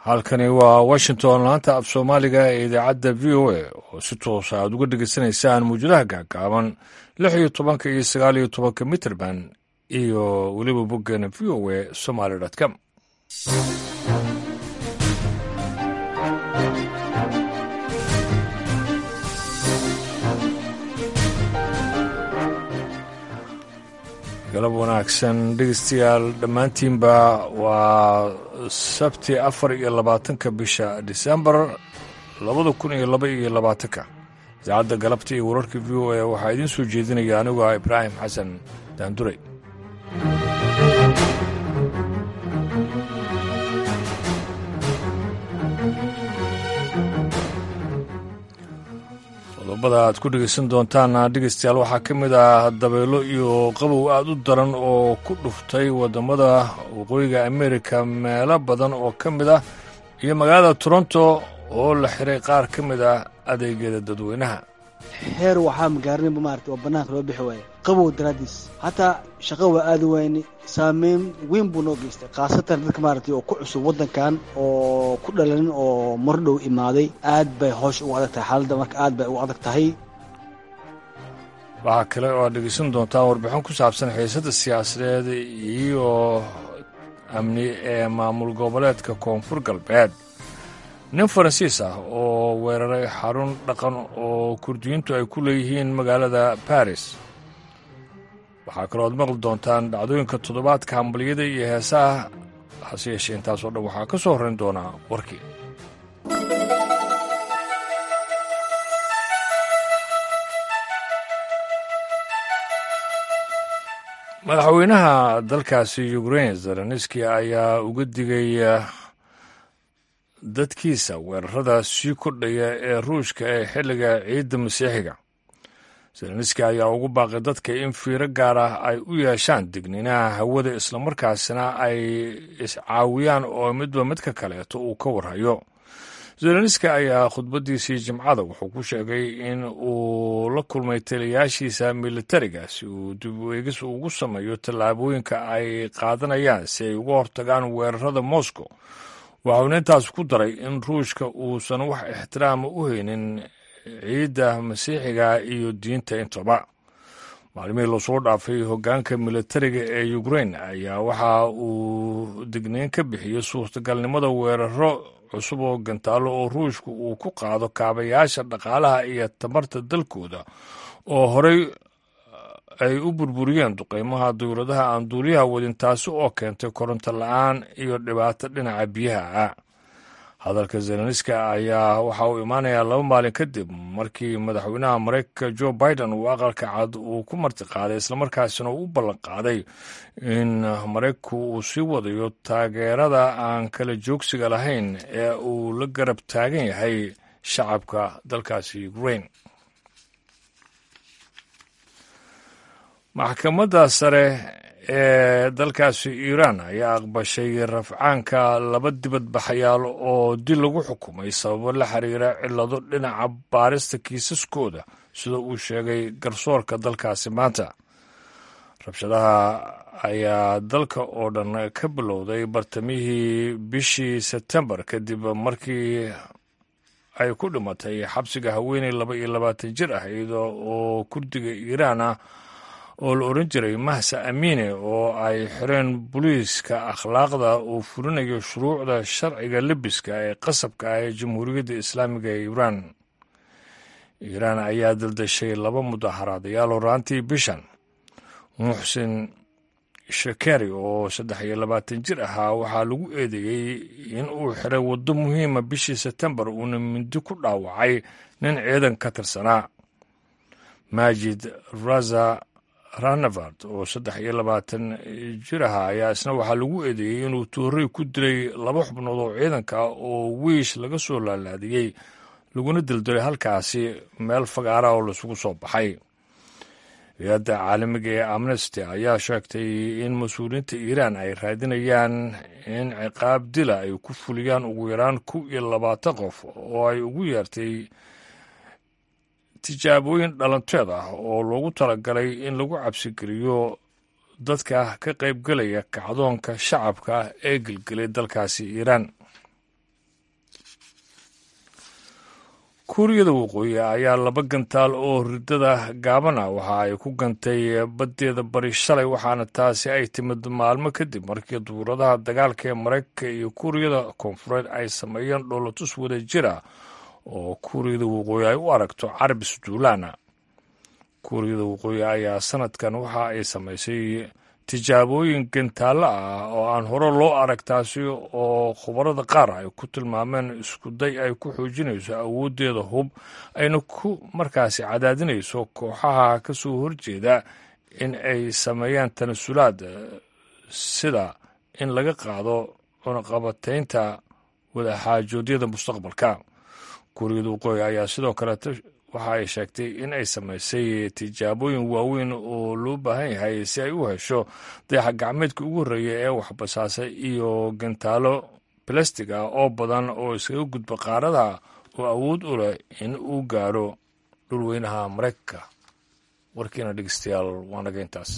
halkani waa washington laanta af soomaaliga ee idaacadda v o a oo si toosa aad uga dhegeysanaysaan muujadaha gaagaaban lix iyo tobanka iyo sagaal iyo tobanka mitrband iyo weliba boggeena v o a somaly com galab wanaagsan dhegeystayaal dhammaantiinba waa sabti afar iyo labaatanka bisha disembar labada kun iyo laba iyo labaatanka idaacadda galabta iyo wararka v o a waxaa idiin soo jeedinaya anigu ah ibraahim xasan daanduray qodobada aad ku dhegeysan doontaan dhegeystayaal waxaa ka mid ah dabeelo iyo qabow aad u daran oo ku dhuftay waddamada waqooyiga amerika meelo badan oo ka mid ah iyo magaalada toronto oo la xiray qaar ka mid ah adeegyada dadweynaha heer waxaa magaarinaba maarata oo bannaanka loo bixi waaya qabow daraaddiis hataa shaqo waa aadi wayne saameyn weyn buu noo geystay khaasatan dadka maaragtay oo ku cusub waddankan oo ku dhalanin oo mar dhow imaaday aad bay hoosh ugu adag tahay xaaladda marka aad bay ugu adag tahay waxaa kale oo aad dhegeysan doontaan warbixin ku saabsan xiisadda siyaasadeed iyo amni ee maamul goboleedka koonfur galbeed nin faransiis ah oo weeraray xarun dhaqan oo kurdiyiintu ay ku leeyihiin magaalada baris waxaa kaloo ad maqli doontaan dhacdooyinka toddobaadka hambaliyada iyo heesaha hase yeeshee intaasoo dhan waxaa ka soo horrayn doonaa warkii madaxweynaha dalkaasi ukrein zelenski ayaa uga digay dadkiisa weerarada sii kordhaya ee ruushka ee xilliga ciidda masiixiga zelenski ayaa ugu baaqay dadka in fiiro gaar ah ay u yeeshaan digniinaha hawada islamarkaasina ay iscaawiyaan oo midba midka kaleeto uu ka warhayo zelenski ayaa khudbaddiisii jimcada wuxuu ku sheegay in uu la kulmay taliyaashiisa militariga si uu dib u eegis ugu sameeyo tallaabooyinka ay qaadanayaan si ay uga hortagaan weerarada moscow waxauna intaas ku daray in ruushka uusan wax ixtiraama u haynin ciidda masiixiga iyo diinta intaba maalmihii lasoo dhaafay hoggaanka militariga ee ukrein ayaa waxa uu digniin ka bixiyey suurtagalnimada weeraro cusub oo gantaalo oo ruushka uu ku qaado kaabayaasha dhaqaalaha iyo tamarta dalkooda oo horey ay u burburiyeen duqeymaha dowladaha aan duuliyaha wadin taasi oo keentay koronto la-aan iyo dhibaato dhinaca biyaha ah hadalka zelenska ayaa waxa uu imaanayaa laba maalin kadib markii madaxweynaha maraykanka jo biden uu aqalka cad uu ku martiqaaday islamarkaasina uu u ballan qaaday in maraykanku uu sii wadayo taageerada aan kala joogsiga lahayn ee uu la garab taagan yahay shacabka dalkaasi ukrain maxkamadda sare ee dalkaasi iiraan ayaa aqbashay rafcaanka laba dibadbaxayaal oo dil lagu xukumay sababo la xiriira cillado dhinaca baarista kiisaskooda sida uu sheegay garsoorka dalkaasi maanta rabshadaha ayaa dalka oo dhan ka bilowday bartamihii bishii sebtembar kadib markii ay ku dhimatay xabsiga haweeney laba iyo labaatan jir ah iyadoo oo kurdiga iiraan ah oo la odhan jiray mahsa amiine oo ay xireen booliiska akhlaaqda uu fulinayo shuruucda sharciga lebiska ee qasabka ah ee jamhuuriyadda islaamiga ee iiraan iiraan ayaa daldashay laba mudaharaadayaal horaantii bishan muxsin shakeri oo saddex iyo labaatan jir ahaa waxaa lagu eedeeyey in uu xiray waddo muhiima bishii sebtembar uuna mindi ku dhaawacay nin ciidan ka tirsanaa maajid raza ranavard oo saddex iyo labaatan jir ahaa ayaa isna waxaa lagu eedeeyey inuu toorey ku dilay laba xubnood oo ciidanka ah oo wiish laga soo laalaadiyey laguna dildilay halkaasi meel fagaara oo laisugu soo baxay hay-adda caalamiga ee amnesty ayaa sheegtay in mas-uuliyiinta iiraan ay raadinayaan in ciqaab dila ay ku fuliyaan ugu yaraan kow iyo labaatan qof oo ay ugu yeertay tijaabooyin dhalanteed ah oo loogu talagalay in lagu cabsigeliyo dadka ka qaybgelaya kacdoonka shacabka ee gelgelay dalkaasi iiraan kuuriyada waqooyi ayaa laba gantaal oo ridada gaaban ah waxa ay ku gantay baddeeda bari shalay waxaana taasi ay timid maalmo kadib markii duuradaha dagaalka ee maraykanka iyo kuuriyada koonfureed ay sameeyeen dhoolatus wada jira oo kuuriyada waqooyi ay u aragto carab isduulaana kuuriyada waqooyi ayaa sanadkan waxa ay samaysay tijaabooyin gantaallo ah oo aan hore loo arag taasi oo khubarada qaar ay ku tilmaameen iskuday ay ku xoojinayso awooddeeda hub ayna ku markaasi cadaadinayso kooxaha ka soo horjeeda in ay sameeyaan tanasulaad sida in laga qaado cunaqabataynta wadaxaajoodyada mustaqbalka kuuriyada waqooyi ayaa sidoo kaleeta waxa ay sheegtay in ay samaysay tijaabooyin waaweyn oo loo baahan yahay si ay u hesho dayaxa gacmeedka ugu horreeya ee waxbasaasay iyo gantaalo balastig ah oo badan oo iskaga gudba qaaradaha oo awood u leh in uu gaaro dhulweynaha maraykanka warkiina dhegeystayaal waa naga intaas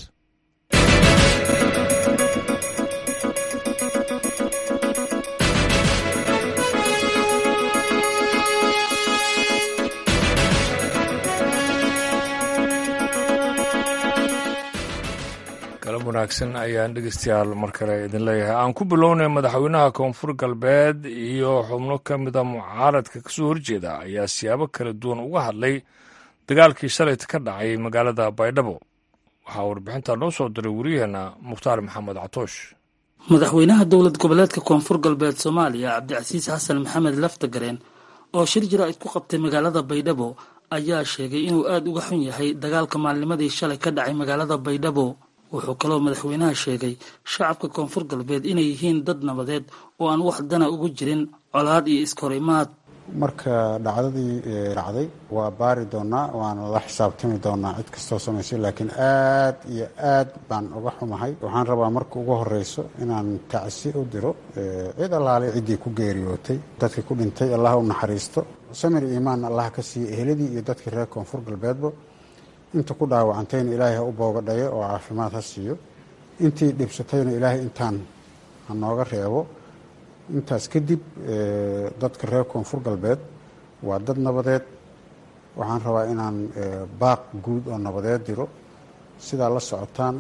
galab wanaagsan ayaan dhegeystayaal mar kale idin leeyahay aan ku bilownay madaxweynaha koonfur galbeed iyo xubno ka mida mucaaradka kasoo horjeeda ayaa siyaabo kala duwan uga hadlay dagaalkii shalayta ka dhacay magaalada baydhabo waxaa warbixinta noo soo diray wariyaheenna mukhtaar maxamed catoosh madaxweynaha dowlad goboleedka koonfur galbeed soomaaliya cabdicasiis xasan maxamed laftagareen oo shir jaraa'id ku qabtay magaalada baydhabo ayaa sheegay inuu aada uga xun yahay dagaalka maalnimadii shalay ka dhacay magaalada baydhabo wuxuu kaloo madaxweynaha sheegay shacabka koonfur galbeed inay yihiin dad nabadeed oo aan wax dana ugu jirin colaad iyo iskahorimaad marka dhacdadii dhacday waa baari doonaa waana la xisaabtami doonaa cid kastoo samaysay laakiin aad iyo aad baan uga xumahay waxaan rabaa marka ugu horeyso inaan tacsi u diro cid allaale ciddii ku geeriyootay dadkii ku dhintay allah u naxariisto samir iimaan allah ka siiya eheladii iyo dadkii reer koonfur galbeedba inta ku dhaawacantayna ilaahay ha u boogadhayo oo caafimaad ha siiyo intii dhibsatayna ilaahay intaan ha nooga reebo intaas kadib dadka reer koonfur galbeed waa dad nabadeed waxaan rabaa inaan baaq guud oo nabadeed diro sidaa la socotaan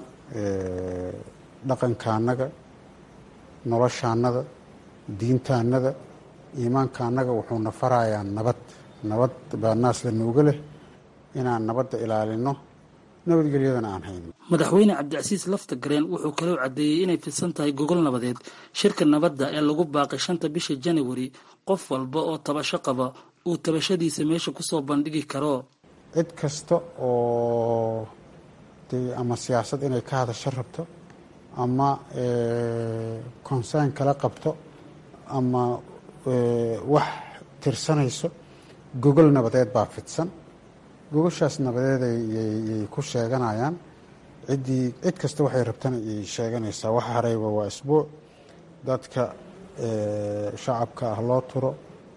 dhaqankaanaga noloshaanada diintaanada iimaankaanaga wuxuuna farayaa nabad nabad baa naas la nooga leh inaan nabadda ilaalino nabadgelyadana aan hayno madaxweyne cabdicasiis laftagareen wuxuu kaloo caddeeyey inay fidsan tahay gogol nabadeed shirka nabadda ee lagu baaqay shanta bisha janawari qof walba oo tabasho qaba uu tabashadiisa meesha kusoo bandhigi karo cid kasta oo dee ama siyaasad inay ka hadasho rabto ama consern kala qabto ama wax tirsanayso gogol nabadeed baa fidsan gogoshaas nabadeed yay ku sheeganayaan ciddii cid kasta waxay rabtana yay sheeganaysaa wax harayba waa isbuuc dadka shacabka ah loo turo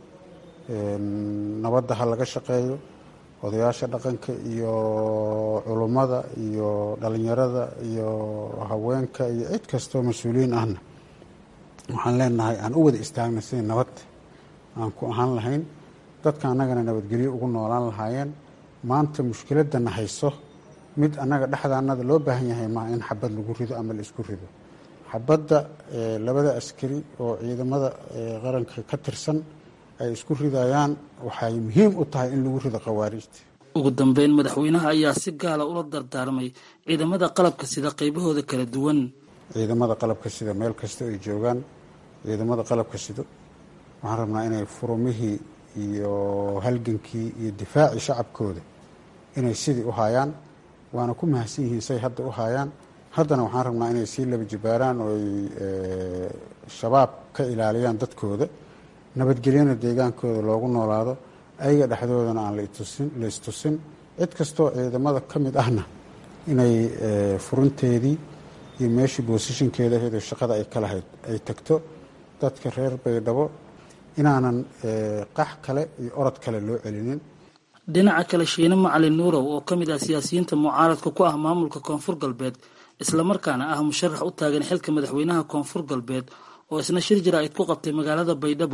nabadda ha laga shaqeeyo odayaasha dhaqanka iyo culummada iyo dhalinyarada iyo haweenka iyo cid kastoo mas-uuliyiin ahna waxaan leenahay aan u wada istaagna sidii nabad aan ku ahaan lahayn dadka annagana nabadgelyo ugu noolaan lahaayeen maanta mushkiladana hayso mid annaga dhexdaanada loo baahan yahay maa in xabad lagu rido ama la isku rido xabadda labada askari oo ciidamada qaranka ka tirsan ay isku ridayaan waxay muhiim u tahay in lagu rido khawaarijta ugu dambeyn madaxweynaha ayaa si gaala ula dardaarmay ciidamada qalabka sida qaybahooda kala duwan ciidamada qalabka sida meel kasta ay joogaan ciidamada qalabka sido waxaan rabnaa inay furumihii iyo halgankii iyo difaacii shacabkooda inay sidii u haayaan waana ku mahadsan yihiin say hadda u haayaan haddana waxaan rabnaa inay sii laba jibaaraan oo ay shabaab ka ilaaliyaan dadkooda nabadgelyana deegaankooda loogu noolaado ayaga dhexdoodana aan la istusin cid kastoo ciidamada ka mid ahna inay furinteedii iyo meeshii boosishinkeeda ahayd oo shaqada ay ka lahayd ay tagto dadka reer baydhabo inaanan qax kale iyo orod kale loo celinin dhinaca kale shiine macalin nuurow oo ka mid ah siyaasiyiinta mucaaradka ku ah maamulka koonfur galbeed islamarkaana ah musharax u taagan xilka madaxweynaha koonfur galbeed oo isna shir jaraa'id ku qabtay magaalada baydhabo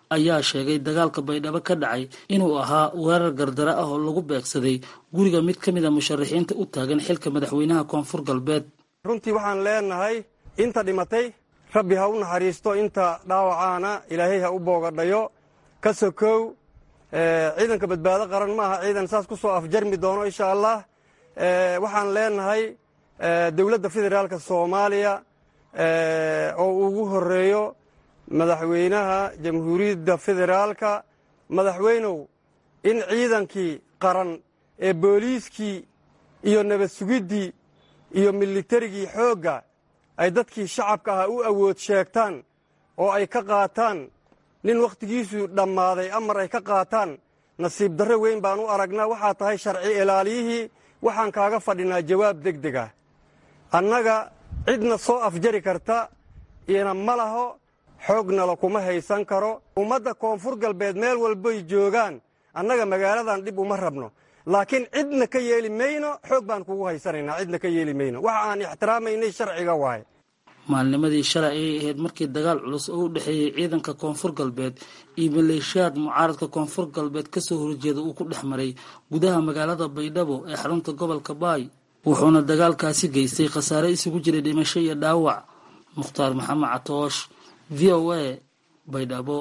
ayaa sheegay dagaalka baydhabo ka dhacay inuu ahaa weerar gardaro ah oo lagu beegsaday guriga mid ka mid a musharaxiinta u taagan xilka madaxweynaha koonfur galbeed runtii waxaan leenahay inta dhimatay rabbi ha u naxariisto inta dhaawacaana ilaahay ha u boogadhayo ka sokow ciidanka badbaado qaran ma aha ciidan saas ku soo afjarmi doono insha allah waxaan leenahay dowladda federaalka soomaaliya oo ugu horeeyo madaxweynaha jamhuuriyadda federaalka madaxweynow in ciidankii qaran ee booliiskii iyo nabad sugiddii iyo militarigii xoogga ay dadkii shacabka ahaa u awood sheegtaan oo ay ka qaataan nin wakhtigiisu dhammaaday amar ay ka qaataan nasiib darro weyn baan u aragnaa waxaa tahay sharci ilaaliyihii waxaan kaaga fadhinaa jawaab deg deg ah annaga cidna soo afjari karta ina ma laho xoognala kuma haysan karo ummadda koonfur galbeed meel walbay joogaan annaga magaaladan dhib uma rabno laakiin cidna ka yeeli mayno xoog baan kugu haysanaynaa cidna ka yeeli mayno waxa aan ixtiraamaynay sharciga waaye maalnimadii shalay ayay ahayd markii dagaal culus oo u dhexeeyey ciidanka koonfur galbeed iyo maleeshiyaad mucaaradka koonfur galbeed kasoo horjeeda uu ku dhex maray gudaha magaalada baydhabo ee xarunta gobolka baay wuxuuna dagaalkaasi geystay khasaare isugu jiray dhimasho iyo dhaawac mukhtaar maxamed catoosh v o a baydhabo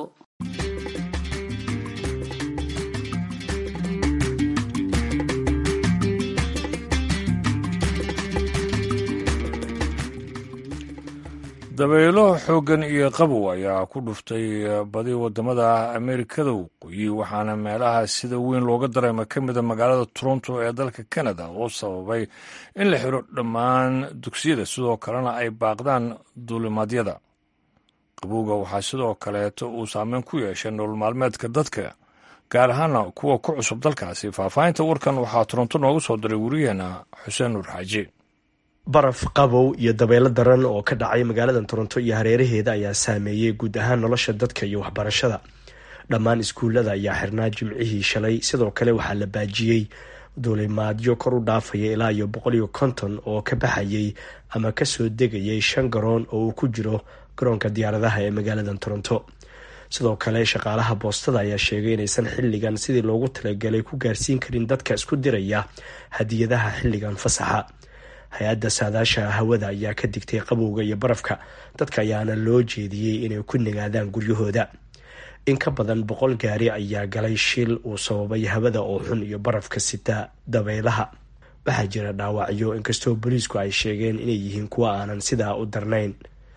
dabaylo xooggan iyo qabow ayaa ku dhuftay badi wadamada ameerikada waqooyi waxaana meelaha sida weyn looga dareema ka mida magaalada toronto ee dalka canada oo sababay in la xiro dhammaan dugsiyada sidoo kalena ay baaqdaan duulimaadyada qabowga waxaa sidoo kaleeto uu saameyn ku yeeshay nolol maalmeedka dadka gaar ahaana kuwa ku cusub dalkaasi faahfaahinta warkan waxaa toronto noogu soo diray wariyaheena xuseen nuur xaaji baraf qabow iyo dabeelo daran oo ka dhacay magaalada toronto iyo hareeraheeda ayaa saameeyey guud ahaan nolosha dadka iyo waxbarashada dhammaan iskuullada ayaa xirnaa jimcihii shalay sidoo kale waxaa la baajiyey duulimaadyo kor u dhaafaya ilaa iyo boqol iyo konton oo ka baxayay ama kasoo degayay shan garoon oo uu ku jiro garoonka diyaaradaha ee magaalada toronto sidoo kale shaqaalaha boostada ayaa sheegay inaysan xilligan sidii loogu talagalay ku gaarsiin karin dadka isku diraya hadiyadaha xilligan fasaxa hay-adda saadaasha hawada ayaa ka digtay qabowga iyo barafka dadka ayaana loo jeediyey inay ku nagaadaan guryahooda in ka badan boqol gaari ayaa galay shil uu sababay hawada oo xun iyo barafka sita dabaylaha waxaa jira dhaawacyo inkastoo booliisku ay sheegeen inay yihiin kuwa aanan sidaa u darnayn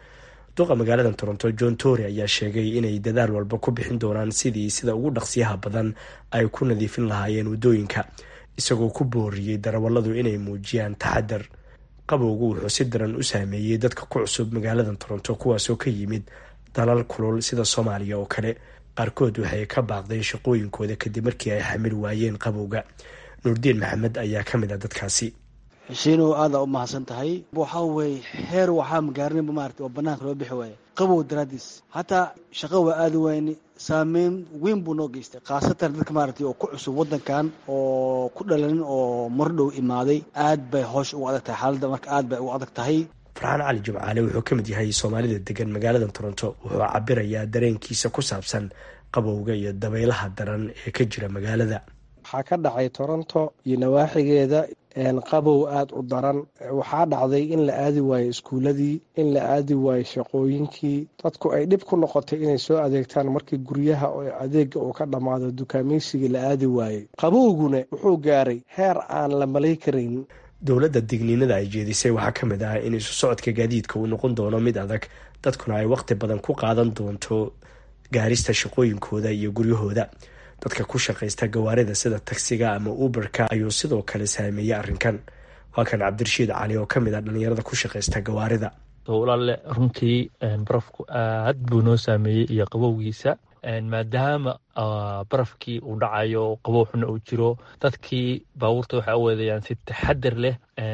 duqa magaalada toronto john tory ayaa sheegay inay dadaal walba ku bixin doonaan sidii sida ugu dhaqsiyaha badan ay ku nadiifin lahaayeen waddooyinka isagoo ku booriyey darawalladu inay muujiyaan taxadar qabowgu wuxuu si daran u saameeyey dadka ku cusub magaalada toronto kuwaasoo ka yimid dalal kulul sida soomaaliya oo kale qaarkood waxay ka baaqdeen shaqooyinkooda kadib markii ay xamil waayeen qabowga nuurdiin maxamed ayaa ka mid a dadkaasi xushiinow aada u mahadsan tahay waxaa weye heer waxaa magaarinaba maarata oo banaanka loo bixi waaya qabow daraadiis hataa shaqo waa aada wayni saameyn weyn buu noo geystay khaasatan dadka maaragtay oo ku cusub waddankan oo ku dhalanin oo mardhow imaaday aad bay hoosh ugu adag tahay xaaladda marka aad bay ugu adag tahay farxaan cali jimcaale wuxuu ka mid yahay soomaalida degan magaalada toronto wuxuu cabirayaa dareenkiisa ku saabsan qabowga iyo dabaylaha daran ee ka jira magaalada waxaa ka dhacay toronto iyo nawaaxigeeda qabow aada u daran waxaa dhacday in la aadi waayo iskuuladii in la aadi waayo shaqooyinkii dadku ay dhib ku noqotay inay soo adeegtaan markii guryaha oo adeega uu ka dhammaado dukaameysigii la aadi waayey qabowguna wuxuu gaaray heer aan la malay karayn dowladda digniinada ay jeedisay waxaa ka mid ah in isu socodka gaadiidka uu noqon doono mid adag dadkuna ay waqti badan ku qaadan doonto gaarista shaqooyinkooda iyo guryahooda dadka ku shaqaysta gawaarida sida tagsiga ama uberka ayuu sidoo kale saameeyey arrinkan waa kan cabdirashiid cali oo ka mid ah dhalinyarada ku shaqaysta gawaarida walaale runtii barafku aad buu noo saameeyey iyo qabowgiisa maadaama barafkii uu dhacayo qabow xuna uu jiro dadkii baabuurta waxay u weedayaan si taxadar leh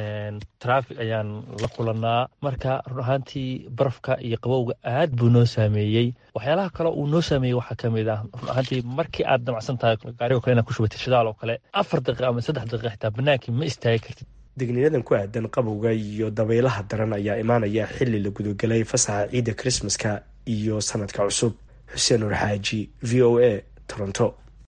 traffic ayaan la kulanaa marka run ahaantii barafka iyo qabowga aad buu noo saameeyey waxyaalaha kale uu noo saameeyey waxaa ka mid ah run ahaantii markii aad damacsan tahay gaarigo kale inaad ku shubatay shidaal oo kale afar daqiiqa ama saddex daqiiqa xitaa banaankii ma istaagi kartid digniinadan ku aadan qabowga iyo dabaylaha daran ayaa imaanaya xili la gudagelay fasaxa ciidda krismaska iyo sanadka cusub xuseen nur xaaji v o a toronto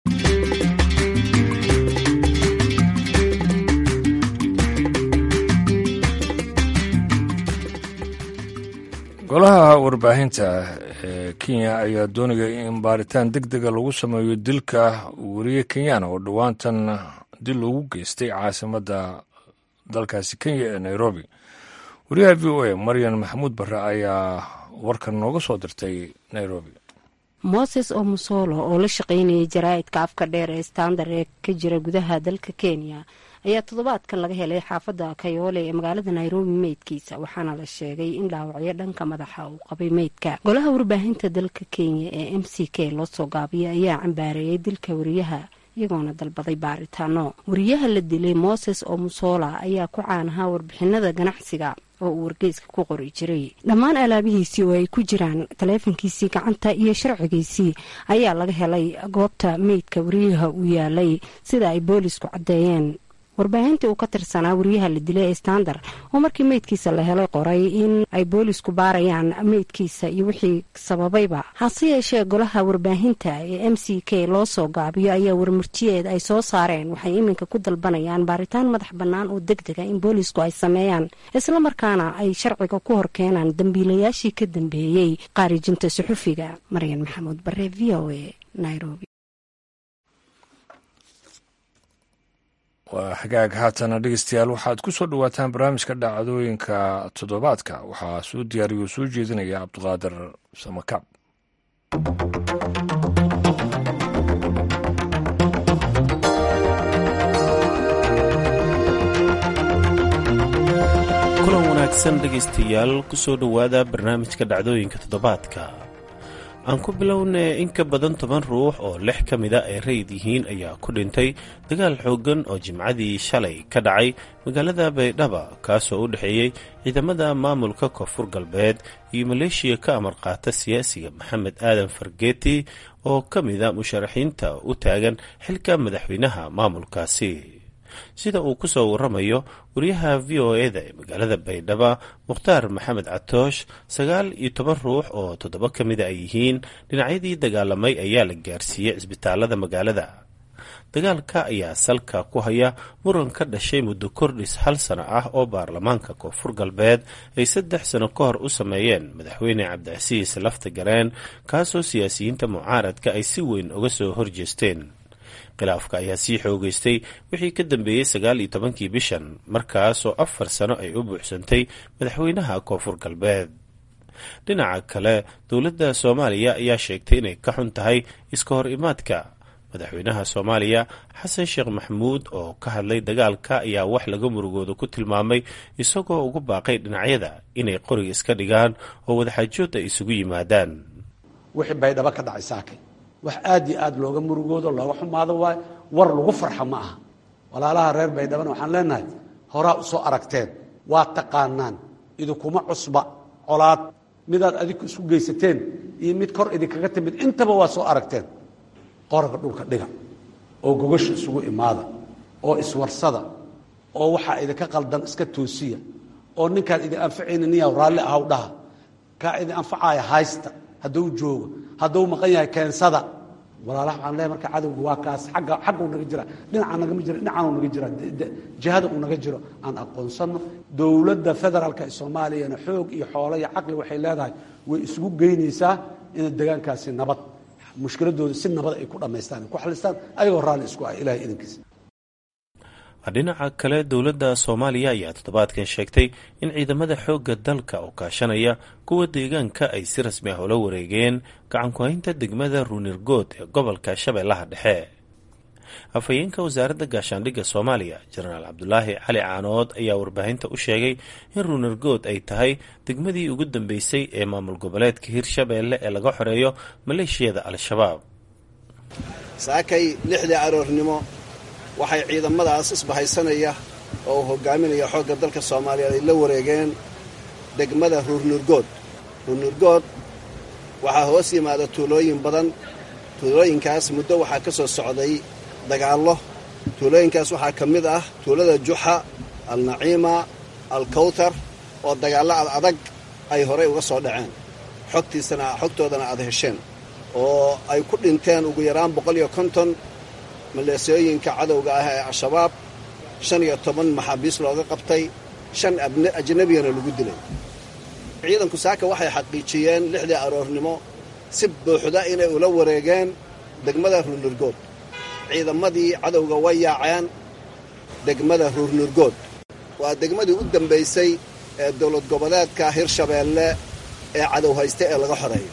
golaha warbaahinta ee kenya ayaa doonaya in baaritaan deg dega lagu sameeyo dilka weriye kenyana oo dhowaantan dil loogu geystay caasimadda dalkaasi kenya ee nairobi wariyaha v o a maryan maxamuud barre ayaa warkan nooga soo dirtay nairobi moses omusolo oo la shaqaynayay jaraa'idka afka dheer ee standard ee ka jira gudaha dalka kenya ayaa toddobaadkan laga helay xaafadda kayoole ee magaalada nairobi meydkiisa waxaana la sheegay in dhaawacyo dhanka madaxa uu qabay meydka golaha warbaahinta dalka kenya ee m c k loo soo gaabiyay ayaa cambaareeyay dilka wariyaha iyagoona dalbaday baaritaano wariyaha la dilay moses omusola ayaa ku caanahaa warbixinada ganacsiga oo uu wargeyska ku qori jiray dhammaan alaabihiisii oo ay ku jiraan taleefankiisii gacanta iyo sharcigiisii ayaa laga helay goobta meydka wariyaha uu yaalay sida ay boolisku caddeeyeen warbaahintii uu ka tirsanaa wariyaha la dilay ee standard oo markii meydkiisa la helay qoray in ay boolisku baarayaan meydkiisa iyo wixii sababayba hase yeeshee golaha warbaahinta ee m c k loo soo gaabiyo ayaa warmurtiyeed ay soo saareen waxay iminka ku dalbanayaan baaritaan madax bannaan oo deg dega in boolisku ay sameeyaan islamarkaana ay sharciga ku hor keenaan dambiilayaashii ka dambeeyey qaarijinta suxufiga maryan maxamuud bare v o a nairobi waa xagaag haatana dhegeystayaal waxaad ku soo dhowaataan barnaamijka dhacdooyinka toddobaadka waxaa soo diyaariyo soo jeedinaya cabdiqaadir samakaab kulan wanaagsan dhegaystayaal ku soo dhowaada barnaamijka dhacdooyinka toddobaadka aan ku bilownay in ka badan toban ruux oo lix ka mida ay rayid yihiin ayaa ku dhintay dagaal xooggan oo jimcadii shalay ka dhacay magaalada baydhaba kaasoo u dhexeeyey ciidamada maamulka koonfur galbeed iyo maleeshiya ka amar qaata siyaasiga maxamed aadan fargeeti oo ka mida musharaxiinta u taagan xilka madaxweynaha maamulkaasi sida uu ku soo waramayo wariyaha v o e-da ee magaalada baydhaba mukhtaar maxamed catoosh sagaal iyo toban ruux oo toddoba ka mida ay yihiin dhinacyadii dagaalamay ayaa la gaarsiiyey cisbitaalada magaalada dagaalka ayaa salka ku haya muran ka dhashay muddo kordhis hal sano ah oo baarlamaanka koonfur galbeed ay saddex sano ka hor u sameeyeen madaxweyne cabdicasiis lafta gareen kaasoo siyaasiyiinta mucaaradka ay si weyn uga soo horjeesteen khilaafka ayaa sii xoogeystay wixii ka dambeeyey sagaal iyo tobankii bishan markaasoo afar sano ay u buuxsantay madaxweynaha koonfur galbeed dhinaca kale dowladda soomaaliya ayaa sheegtay inay ka xun tahay iska hor imaadka madaxweynaha soomaaliya xasan sheekh maxamuud oo ka hadlay dagaalka ayaa wax laga murugooda ku tilmaamay isagoo ugu baaqay dhinacyada inay qoriga iska dhigaan oo wadaxaajood ay isugu yimaadaan wixii baydhabo ka dhacay saakay wax aad iyo aad looga murugoodo looga xumaado waayo war lagu farxa ma aha walaalaha reer baydhabana waxaan leenahay horaa u soo aragteen waa taqaanaan idinkuma cusba colaad midaad adinku isku geysateen iyo mid kor idinkaga timid intaba waa soo aragteen qoraga dhulka dhiga oo gogasha isugu imaada oo iswarsada oo waxaa idinka qaldan iska toosiya oo ninkaan idin anfacayna niyaw raalli ahaw dhaha kaa idin anfacaaya haysta hadduu joogo hadduu maqan yahay keensada walaalaha waxaan leeyahay marka cadowga waa kaas agga xagguu naga jira dhinacaa nagama jira dhinacaanuu naga jira jihada uu naga jiro aan aqoonsanno dowladda federaalka ee soomaaliyana xoog iyo xoolo iyo caqli waxay leedahay way isugu geynaysaa ina degaankaasi nabad mushkiladooda si nabad ay ku dhammaystaan ay ku xalistaan ayagoo raalli isku ah ilahay idankiisa dhinaca kale dowladda soomaaliya ayaa toddobaadkan sheegtay in ciidamada xoogga dalka oo kaashanaya kuwa deegaanka ay si rasmi ah ula wareegeen gacanku-haynta degmada ruunirgood ee gobolka shabeellaha dhexe afhayeenka wasaaradda gaashaandhigga soomaaliya jenaraal cabdulaahi cali caanood ayaa warbaahinta u sheegay in ruunirgood ay tahay degmadii ugu dambeysay ee maamul goboleedka hirshabeelle ee laga xoreeyo maleeshiyada al-shabaab saakay lixdii aroornimo waxay ciidamadaas isbahaysanaya oo uu hogaaminaya xoogga dalka soomaaliyeed ay la wareegeen degmada ruurnurgood ruurnurgood waxaa hoos yimaada tuulooyin badan tuulooyinkaas muddo waxaa ka soo socday dagaallo tuulooyinkaas waxaa ka mid ah tuulada juxa alnaciima alkawtar oo dagaallo ad adag ay horay uga soo dhaceen xogtiisana xogtoodana aad hesheen oo ay ku dhinteen ugu yaraan boqol iyo konton maleesooyinka cadowga ah ee al-shabaab shan iyo toban maxaabiis looga qabtay shan ajnabiyana lagu dilay ciidanku saaka waxay xaqiijiyeen lixdii aroornimo si buuxda inay ula wareegeen degmada ruurnurgood ciidamadii cadowga way yaaceen degmada ruurnurgood waa degmadii u dambaysay ee dowlad goboleedka hirshabeelle ee cadow haysta ee laga xoreeyo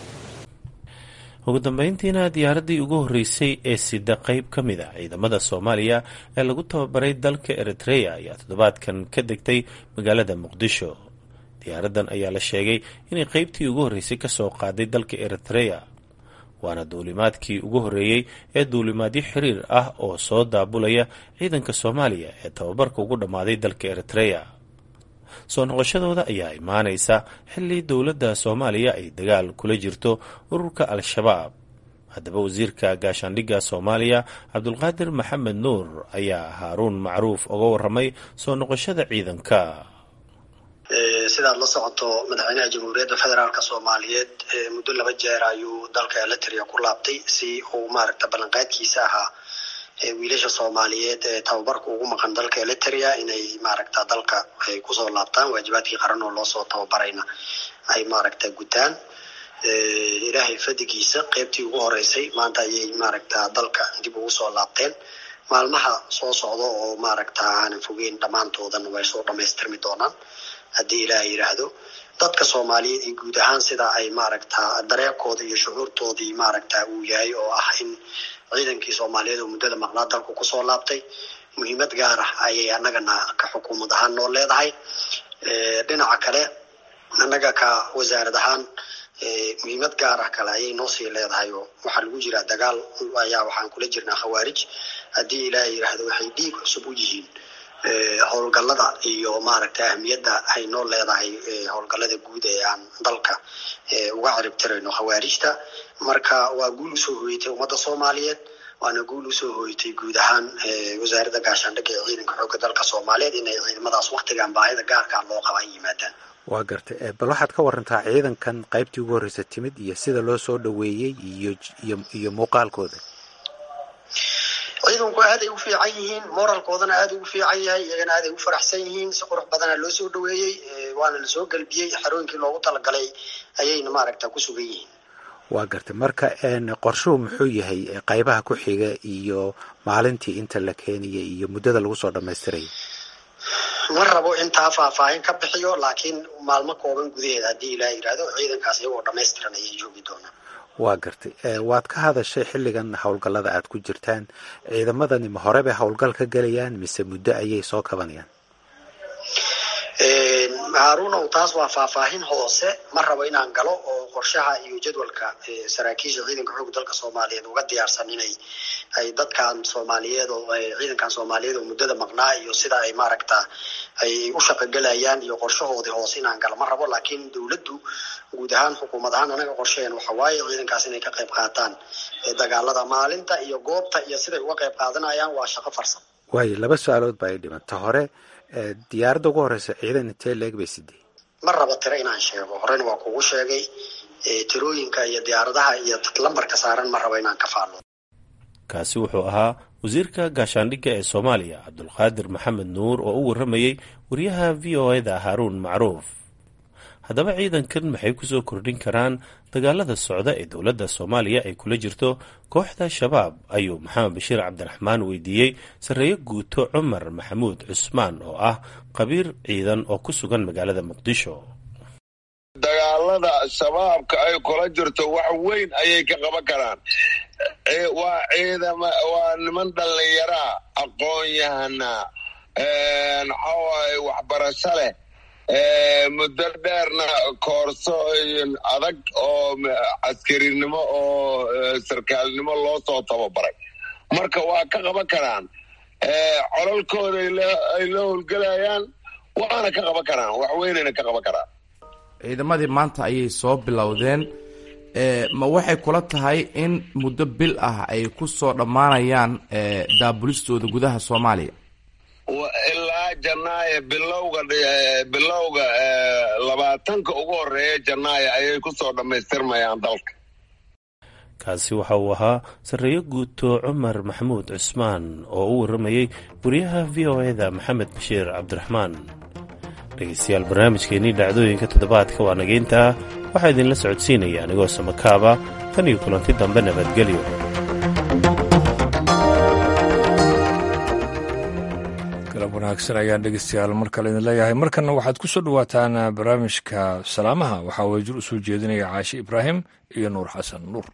ugu dambeyntiina diyaaraddii ugu horreysay ee sida qayb ka mid a ciidamada soomaaliya ee lagu tababaray dalka eritreya ayaa toddobaadkan ka degtay magaalada muqdisho diyaaraddan ayaa la sheegay inay qaybtii ugu horreysay ka soo qaaday dalka eritreya waana duulimaadkii ugu horreeyey ee duulimaadyo xiriir ah oo soo daabulaya ciidanka soomaaliya ee tababarka ugu dhammaaday dalka eritreya soo noqoshadooda ayaa imaanaysa xilli dowladda soomaaliya ay dagaal kula jirto ururka al-shabaab haddaba wasiirka gaashaandhigga soomaaliya cabdulqaadir maxamed nuur ayaa haaruun macruuf uga waramay soo noqoshada ciidanka sidaad la socoto madaxweynaha jamhuuriyadda federaalk soomaaliyeed muddo laba jeer ayuu dalka eritrea ku laabtay si uu maaragta ballanqaadkiisa ahaa wiilasha soomaaliyeed ee tababarka ugu maqan dalka eritrea inay maaragta dalka ay kusoo laabtaan waajibaadkii qaran oo loosoo tababarayna ay maaragta gutaan ilaahay fadigiisa qeybtii ugu horeysay maanta ayay maaragta dalka dib ugu soo laabteen maalmaha soo socda oo maaragta aanan fogeyn dhammaantoodan way soo dhamaystirmi doonaan haddii ilaah yidhaahdo dadka soomaaliyeed iyo guud ahaan sida ay maaragta dareerkooda iyo shucuurtoodii maaragta uu yahay oo ah in ciidankii soomaaliyeed oo muddada maqnaa dalku kusoo laabtay muhiimad gaar ah ayay annagana ka xukuumad ahaan noo leedahay dhinaca kale annaga ka wasaarad ahaan muhiimad gaar ah kale ayay noo sii leedahay oo waxaa lagu jiraa dagaal ayaa waxaan kula jirnaa khawaarij haddii ilaah yidhaahdo waxay dhiig cusub u yihiin howlgallada iyo maaragta ahmiyadda ay noo leedahay howlgallada guud ee aan dalka uga ciribtirayno khawaarijta marka waa guul usoo hooyatay ummadda soomaaliyeed waana guul usoo hooyatay guud ahaan wasaaradda gaashaandhigga ee ciidanka xoogga dalka soomaaliyeed inay ciidamadaas waktigan baahida gaarkaa loo qaba ay yimaadaan waa gartay bal waxaad ka warantaa ciidankan qaybtii ugu horreysa timid iyo sida loo soo dhoweeyey iyo iyo iyo muuqaalkooda ciidanku aaday u fiican yihiin moralkoodana aada ugu fiican yahay iyagana aaday u faraxsan yihiin si qurux badana loo soo dhaweeyey waana lasoo galbiyey xarooyinkii loogu talagalay ayayna maaragta ku sugan yihiin waa gartay marka qorshuhu muxuu yahay qaybaha ku xiga iyo maalintii inta la keenaya iyo muddada lagu soo dhammaystiraya ma rabo intaa faahfaahin ka bixiyo laakiin maalmo kooban gudaheeda haddii ilaah yidhaahdo ciidankaas iyagoo dhammaystiran ayay joogi doonaan waa gartay waad ka hadashay xilligan howlgallada aad ku jirtaan ciidamadani ma hore bay howlgal ka gelayaan mise muddo ayay soo kabanayaan haaruunow taas waa faahfaahin hoose ma rabo inaan galo oo qorshaha iyo jadwalka saraakiisha ciidanka xoogga dalka soomaaliyeed uga diyaarsan inay ay dadkan soomaaliyeed oo ciidankan soomaaliyeed oo muddada maqnaa iyo sida ay maaragta ay u shaqogelayaan iyo qorshahoodii hoose inaan galo ma rabo laakiin dowladdu guud ahaan xukuumad ahaan anaga qorshaheen waxa waaye ciidankaas inay ka qayb qaataan dagaalada maalinta iyo goobta iyo siday uga qayb qaadanayaan waa shaqo farsam waayo laba su-aalood baa i dhimanta hore diyaaradda ugu horeysa ciidan intee leeg bay sidee ma rabo tiro inaan sheego horena waa kugu sheegay tirooyinka iyo diyaaradaha iyo lambarka saaran ma rabo inaan ka faallo kaasi wuxuu ahaa wasiirka gaashaandhigga ee soomaaliya cabdulqaadir maxamed nuur oo u warramayey wariyaha v o eda haaruun macruuf haddaba ciidankan maxay kusoo kordhin karaan dagaalada socda ee dowladda soomaaliya ay kula jirto kooxda shabaab ayuu maxamed bashiir cabdiraxmaan weydiiyey sarreeye guuto cumar maxamuud cusmaan oo ah qabiir ciidan oo ku sugan magaalada muqdisho dagaalada shabaabka ay kula jirto wax weyn ayay ka qaban karaan waa ciidama waa niman dhallinyaraa aqoon-yahana maxawaaye waxbarasho leh muddo dheerna koorso adag oo caskarinimo oo sarkaalnimo loo soo tababaray marka waa ka qaban karaan cololkooda ay la howlgelayaan waana ka qaban karaan wax weynayna ka qaban karaan ciidamadii maanta ayay soo bilowdeen ma waxay kula tahay in muddo bil ah ay ku soo dhammaanayaan daabulistooda gudaha soomaaliya ilaa janaayo bilowga bilowga labaatanka ugu horeeya janaayo ayay kusoo dhammaystirmayaan dalka kaasi waxa uu ahaa sarreeyo guuto cumar maxamuud cusmaan oo u warramayey wariyaha v o e-da maxamed bashiir cabdiraxmaan dhegaystayaal barnaamijkeennii dhacdooyinka toddobaadka waa nageyntaa waxaa idinla socodsiinaya anigoo samakaaba tan iyo kulanti dambe nabadgelyo galab wanaagsan ayaan dhegeystayaal mar kale idin leeyahay markanna waxaad ku soo dhowaataan barnaamijka salaamaha waxaa wajir u soo jeedinaya caashi ibraahim iyo nuur xasan nuur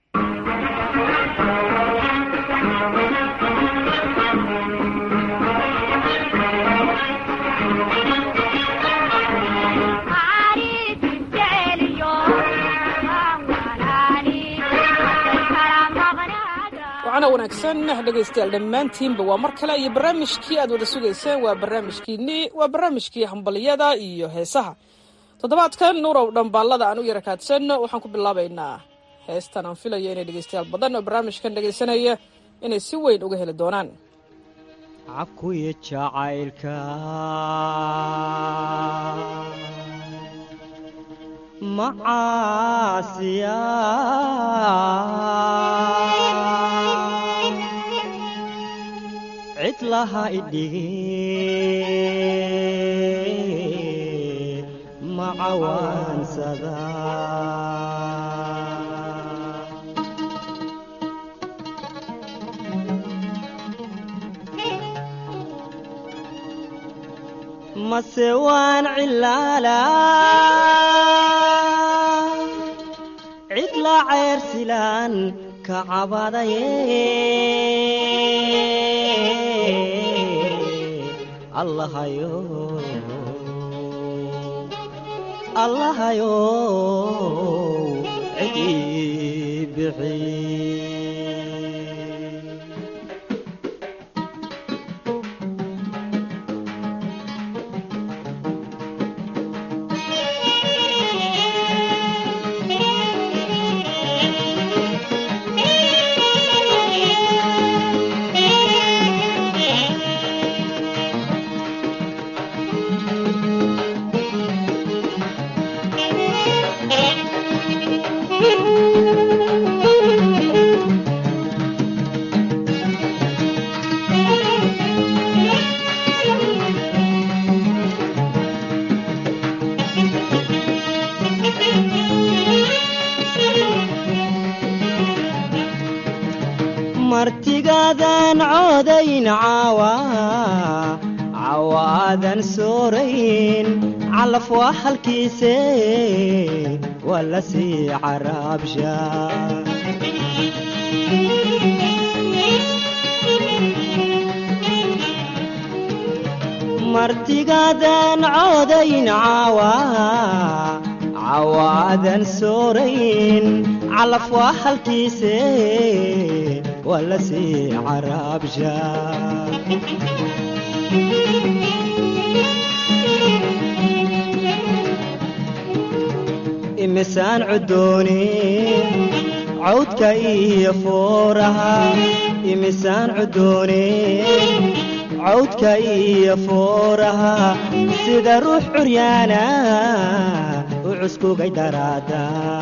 wacana wanaagsan dhegaystayaal dhammaantiinba waa mar kale iyo barnaamijkii aad wada sugayseen waa barnaamijkiinii waa barnaamijkii hambaliyada iyo heesaha toddobaadkan nuurow dhambaallada aan u yara kaadsan waxaan ku bilaabaynaa heestan aan filaya inay dhegaystayaal badan oo barnaamijkan dhegaysanaya inay si weyn uga heli doonaan cakuya jacaylka macaasiya cid laha idhigin macawaansada mase waan cilaala cid la ceyrsilaan ka cabadaye allahayo allahayo cidii bixi martigaadaan coodayn caawa cawaadan soorayn calaf waa halkiise waa la sii caraabsha martigaadaan coodayn caawa cawaadan soorayn calaf waa halkiise waa la sii caraabsha imisaan cudooni cawdka iyo fooraha imisaan cudooni cawdka iyo fooraha sida ruux curyaana u cuskugay daraada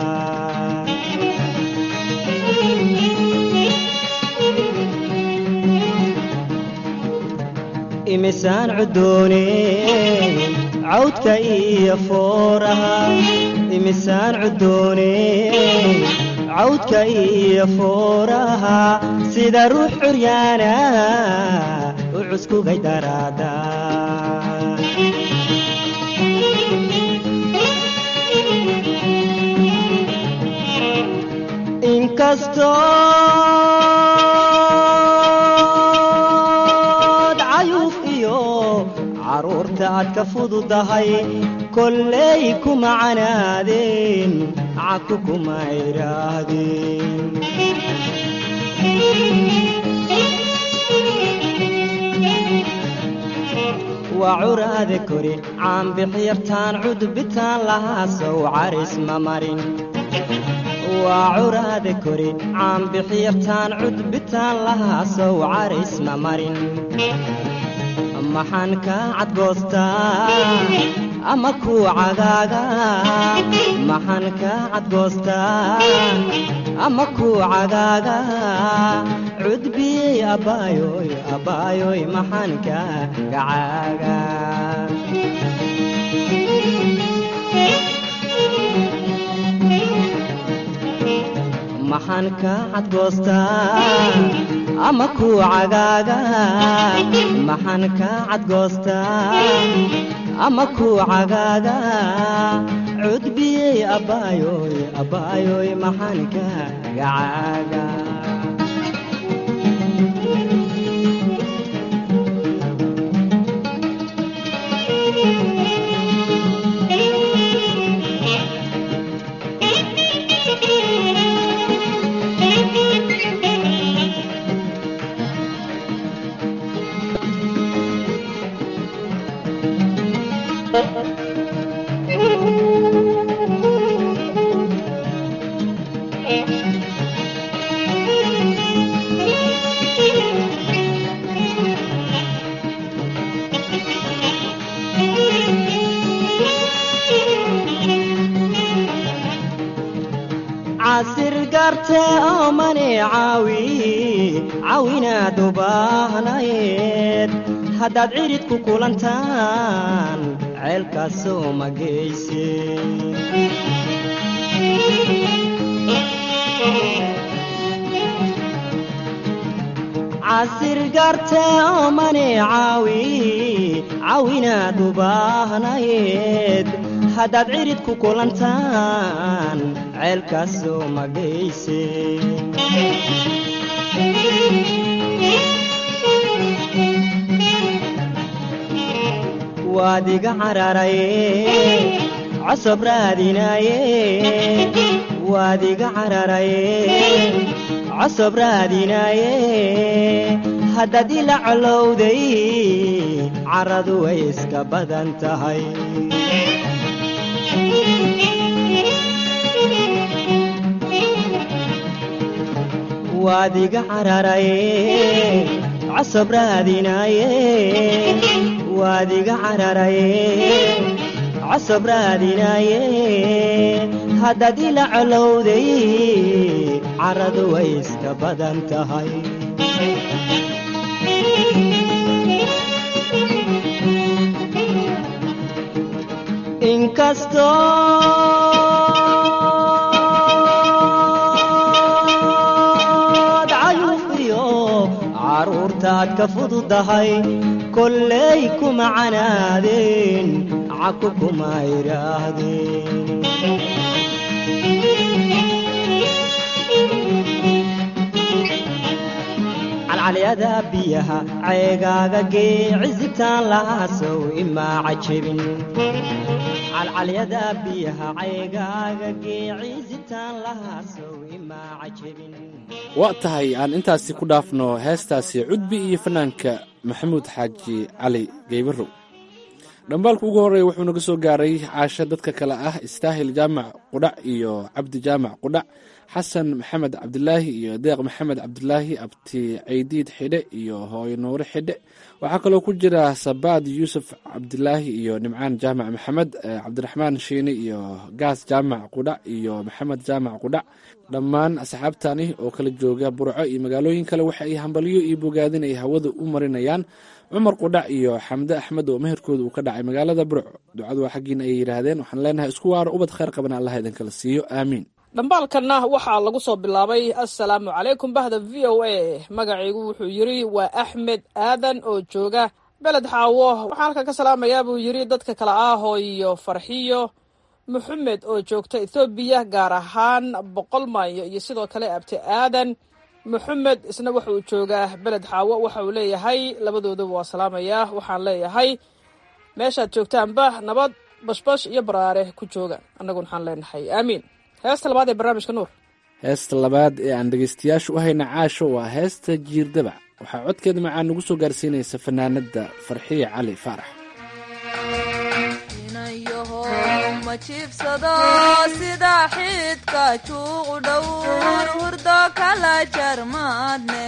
imisaan cudooni cawdka iyo fooraha imisaan cudooni cawdka iyo fooraha sida ruux curyaana u cuskugay daraada inkastood cayuuf iyo caruurta aad ka fududahay kolley kuma canaadeen caku kuma idhaahdeen waa curaade kori caanbixyartaan cudbitaan lahaa sow caris ma marin waa curaade kori caanbixyartaan cudbitaan lahaa sow caris ma marin maxaan kaa cadgoostaa ama kuu cagaaga maxaan kaa cadgoostaa ama ku cagaaga cudbiyey abbaayoy abbaayoy maxaan ka gacaaga maxaan ka cadgoostaa ama ku cagaaga maxaan ka cadgoostaa ama ku cagaaga cudbiyey abbaayoy abbaayoy maxaan ka gacaaga casir garte oo mani caawi caawinaad u baahnayd haddaad cirid ku kulantaan ceelkaasoo ma geyse casir garte oo mani caawi caawinaad u baahnayd haddaad cirid ku kulantaan ceelkaasoo ma geyse waad iga cararaye cosob raadinaye waad iga cararaye cosob raadinaye haddaad ila colowday caradu way iska badan tahay waad iga cararaye cosob raadinaye waad iga cararaye cosob raadinaye haddaad ila colowday caradu way iska badan tahay inkastood cayuufiyo caruurtaad ka fududahay kolley kuma canaadeen caku kuma idhaahdeen calcalyada biyaha ceegaaga gee cisitaan lahaasow imaa cajabin calcalyada biyaha ceegaaga gee cisitaan lahaasow imaa cajabin waa tahay aan intaasi ku dhaafno heestaasi cudbi iyo fanaanka maxamuud xaaji cali geybarow dhambaalka ugu horreeya wuxuu naga soo gaaray caasho dadka kale ah istaahil jaamac qudhac iyo cabdi jaamac qudhac xasan maxamed cabdilaahi iyo deeq maxamed cabdilaahi abti caydiid xidhe iyo hooyo nuure xidhe waxaa kaloo ku jira sabaad yuusuf cabdilaahi iyo nimcaan jaamac maxamed cabdiraxmaan shiine iyo gaas jaamac qudhac iyo maxamed jaamac qudhac dhammaan asxaabtani oo kala jooga burco iyo magaalooyin kale waxa ay hambalyo iyo bogaadin ay hawada u marinayaan cumar qudhac iyo xamde axmed oo meherkooda uu ka dhacay magaalada burco ducadu waa xaggiina ay yidhaahdeen waxaan leenahay isku waaro ubad khayr qabana allah idinkala siiyo aamiin dhambaalkanna waxaa lagu soo bilaabay assalaamu calaykum bahda v o a magacaygu wuxuu yidri waa axmed aadan oo jooga beled xaawo waxaan halkan ka salaamayaa buu yidri dadka kale ah iyo farxiyo maxamed oo joogta ethoobiya gaar ahaan boqol maayo iyo sidoo kale abti aadan maxamed isna waxa uu joogaa beled xaawo waxa uu leeyahay labadooduba waa salaamayaa waxaan leeyahay meeshaad joogtaanba nabad bashbash iyo baraare ku jooga annaguna waxaan leenahay aamiin heesta labaad ee barnaamijka nuur heesta labaad ee aan dhegaystayaasha u hayna caasho waa heesta jiirdabac waxaa codkeeda macaan nagu soo gaarsiinaysa fanaanada farxiya cali faarax ma jiibsado sida xidka juuqu dhowr hurdo kala jarmaadne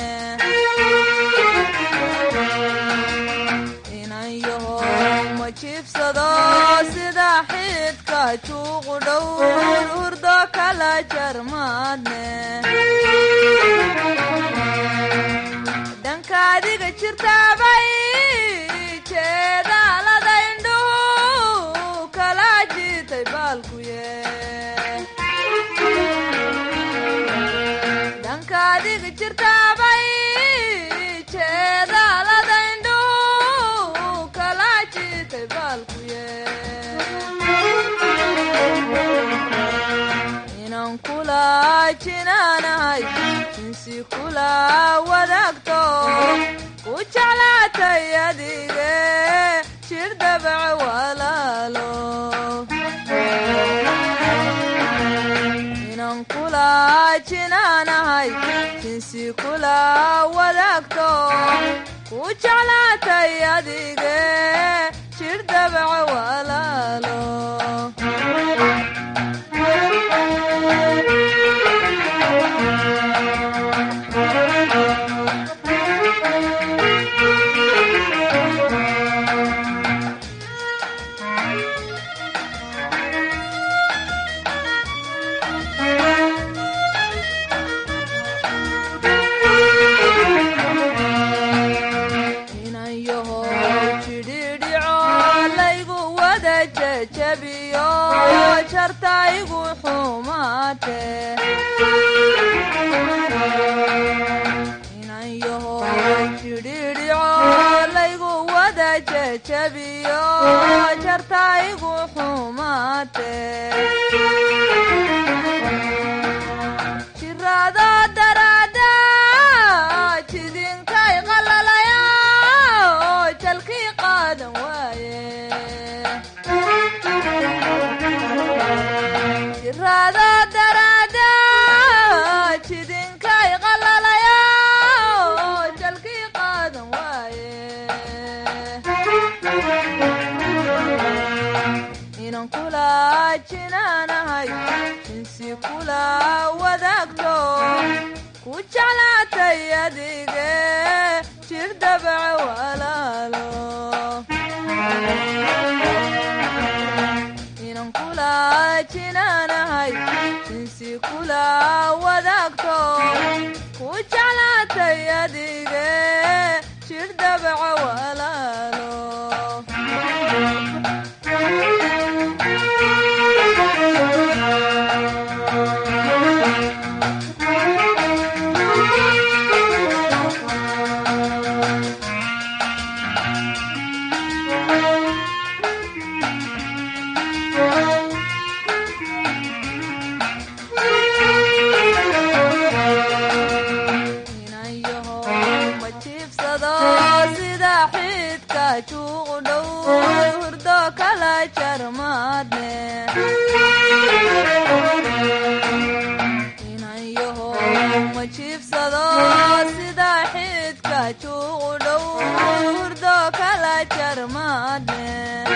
inayaho ma jiibsado sida xidka juuqu dhowr hurdo kala jarmaadne dhankaadiga jirtaabay jeedaalada indhuhu kala jiitay baalkuye dhankaadiga jirtaabay jeedaalada indhuhu kala jiitay baalkuye inaan kula jinaanahay jinsi kula wadaagto ku jeclaatay adige jir dabac walaalo inaan kula jinaanahay jinsi kula wadaagto ku jeclaatay adige jir dabac walaalo inayaho jidhidhico laygu wada jejebiyo jartaygu xumaate inayaho jidhidhico laygu wada jejebiyo jartaygu xumaate jiraado daraada jidinkay qalalaya jalkii qaadan waaye jiraado daraada jidinkay qalalaya jalkii qaadan waaye inaan kula jinaanahay jinsi kula wadaagto ku jeclaatay adige jir dabac walaalo inaan kula jinaanahay jinsi kula wadaagto ku jeclaatay adige jir dabac walaalo ma jiibsado sida xidka juuqu dhow hurdo kala jarmaadne inayaho ma jiibsado sida xidka juuqu dhow hurdo kala jarmaadne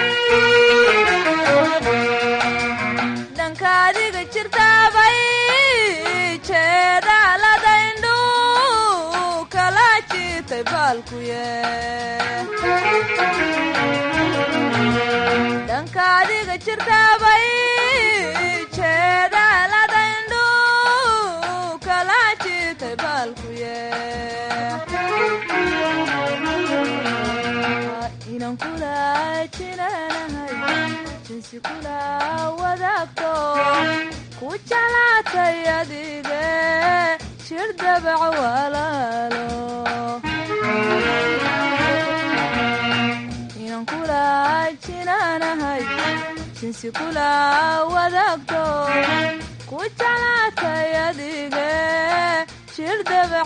dhankaadiga jirtaabay jeedaalada indhuu kala jiitay baalkuye dhankaadiga jirtaabay jeedaalada indhuu kala jiitay baalkuye inaan kula jinaanahay jinsi kula wadaagto ku jeclaatay adige jir dabac walaalo inaan kula jinaanahay jinsi kula wadaagto ku jeclaatay adige jir dabac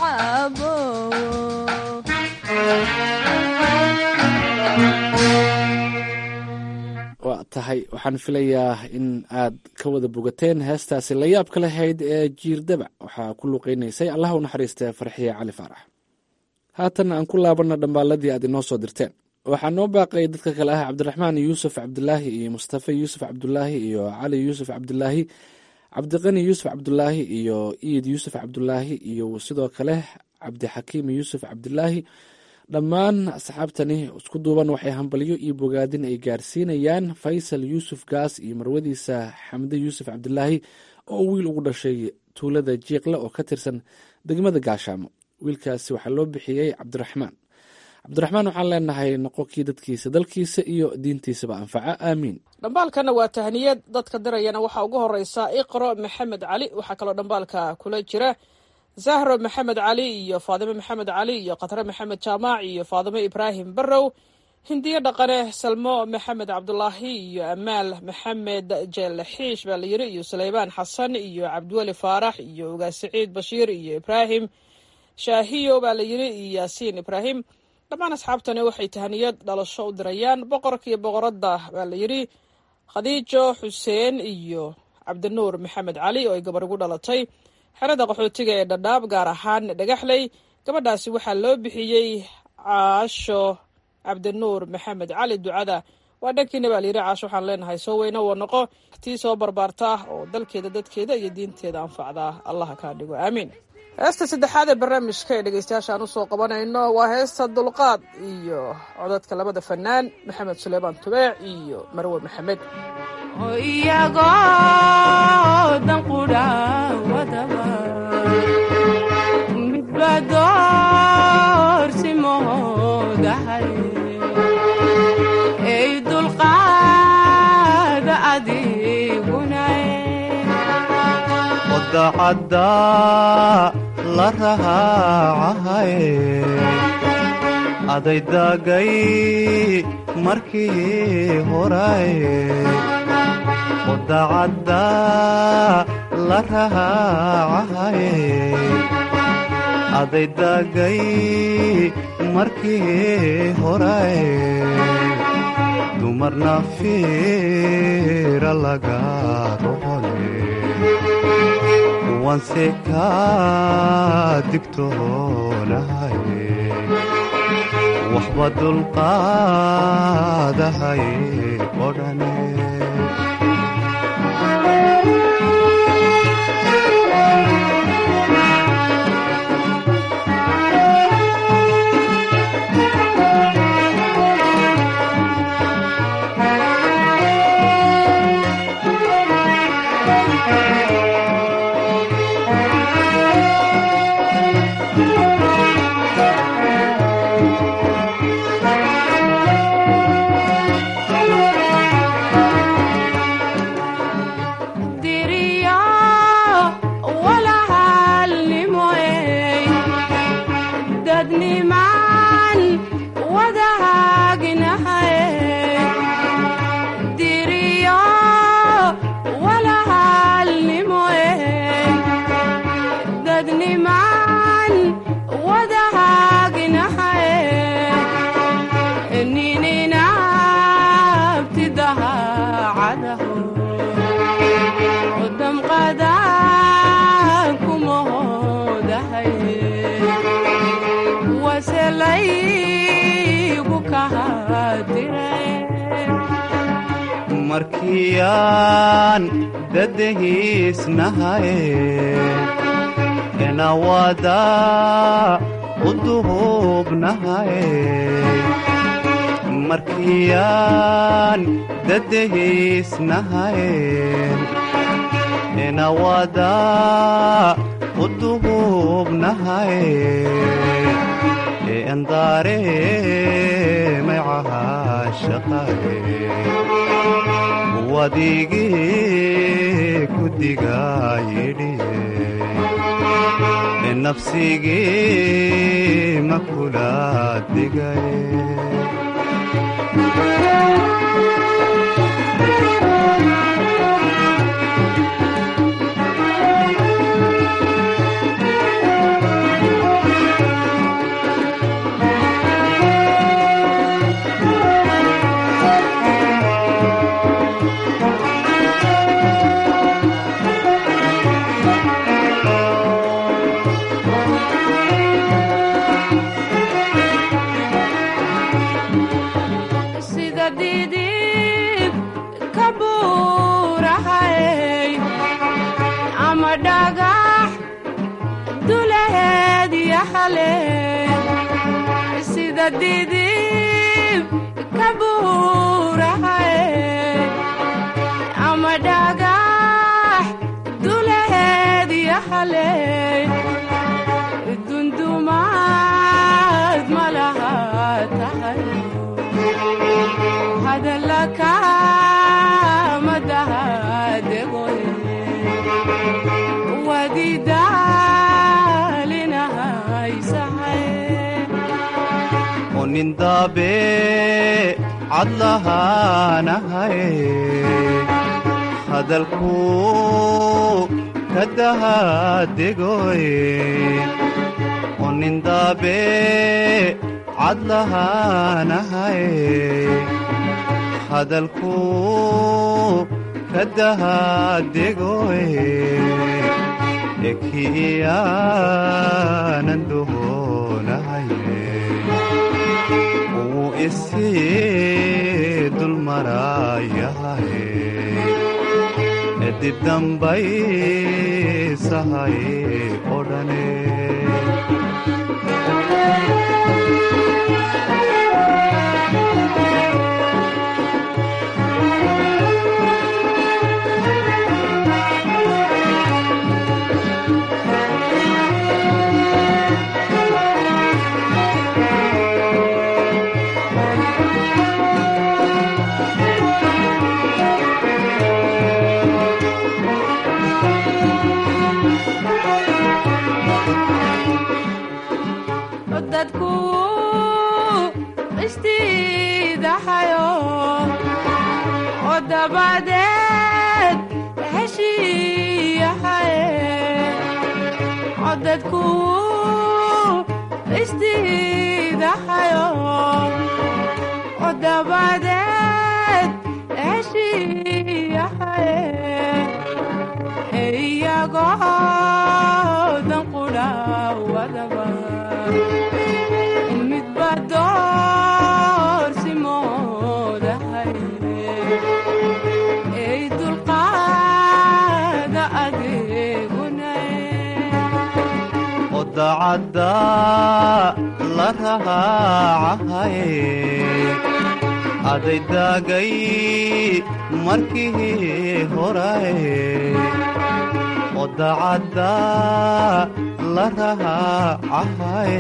abow waa tahay waxaan filayaa in aad ka wada bogateen heestaasi la yaabka lahayd ee jiirdabac waxaa ku luqeynaysay allah u naxariista farxiye cali faarax haatan aan ku laabanna dhambaaladii aad inoo soo dirteen waxaa noo baaqay dadka kale ah cabdiraxmaan yuusuf cabdulaahi iyo mustafa yuusuf cabdulaahi iyo cali yuusuf cabdulaahi cabdiqani yuusuf cabdulaahi iyo iid yuusuf cabdulaahi iyo sidoo kale cabdixakiim yuusuf cabdulaahi dhammaan asxaabtani isku duuban waxay hambalyo iyo bogaadin ay gaarsiinayaan faysal yuusuf gaas iyo marwadiisa xamde yuusuf cabdulaahi oo wiil ugu dhashay tuulada jiiqle oo ka tirsan degmada gaashaamo wiilkaasi waxaa loo bixiyey cabdiraxmaan cabdiraxmaan waxaan leenahay noqo kii dadkiisa dalkiisa iyo diintiisaba anfaca aamiin dhambaalkana waa tahniyad dadka dirayana waxaa ugu horeysa iqro maxamed cali waxaa kaloo dhambaalka kula jira zahro maxamed cali iyo faadime maxamed cali iyo khatre maxamed jaamaac iyo faadime ibraahim barrow hindiyo dhaqane salmo maxamed cabdulaahi iyo amaal maxamed jeel xiish baa la yiri iyo suleymaan xasan iyo cabdiweli faarax iyo ugaas saciid bashiir iyo ibraahim shaahiyo baa la yiri iyo yaasiin ibraahim dhammaan asxaabtani waxay tahaniyad dhalasho u dirayaan boqorka iyo boqoradda baa la yiri khadiijo xuseen iyo cabdinuur maxamed cali oo ay gabar ugu dhalatay xerada qaxootiga ee dhadhaab gaar ahaan dhagaxley gabadhaasi waxaa loo bixiyey caasho cabdinuur maxamed cali ducada waa dhankiina baa layidhi caasho waxaan leenahay soo weyno wa noqo tii soo barbaarta oo dalkeeda dadkeeda iyo diinteeda anfacdaa allaha kaa dhigo aamiin heesta saddexaad ee barnaamijka ee dhegeystayaashaan usoo qabanayno waa heesta dulqaad iyo codadka labada fanaan maxamed suleymaan tubeec iyo marwe maxamed iyagoo danqudha wadaba midba doorsimoodahay ey dulqaada adiguna wadacadda la rahaacahay aday daagay markii horay wadacadda la rahaacahay aday daagay markii horay dumarna fiira laga rohole kuwanse kaa digtoonahay waxba dulqaadahay odhane diriyo walahalnimoey dadnimaan wadahaagnahay diriyo walahalnimoey dadnimaan wadahaagnahay nininabtidahaacadaho damqadan kumahodahay waselaygu kahadire markiyaan dadahiisnahay enawada u duhubnahay markiyaan dadahiisnahay enawada u duhubnahay endaare maycahashaqaye wadigii ku digayidhiye nafsigii ma kula digaye sida didib ka buurahay ama dhagax duleheed yaxale sida didib ka buurahay ama dhagax duleheed yaxale dundumaad malaha kama dahadegoye wadidaalinahaysahaye onindaabe cadlahaanahay hadalku kadahadegoye onindaabe cadlahaanahay hadalku kadahadegoye ekiyaanan doonahaye uu isii dulmarayahaye edib dambaysahay odhane dadku istiidahayo oo dabadeed heshiiyahaye oo dadku istiidahayo oo dabadeed heshiiyahaye iyagoo danqudha wadaba midba doorsimoodahay ey dulqaada adeegunaye odacadda la rahaacahay aday daagay markii horaye odacadda la rahaacahay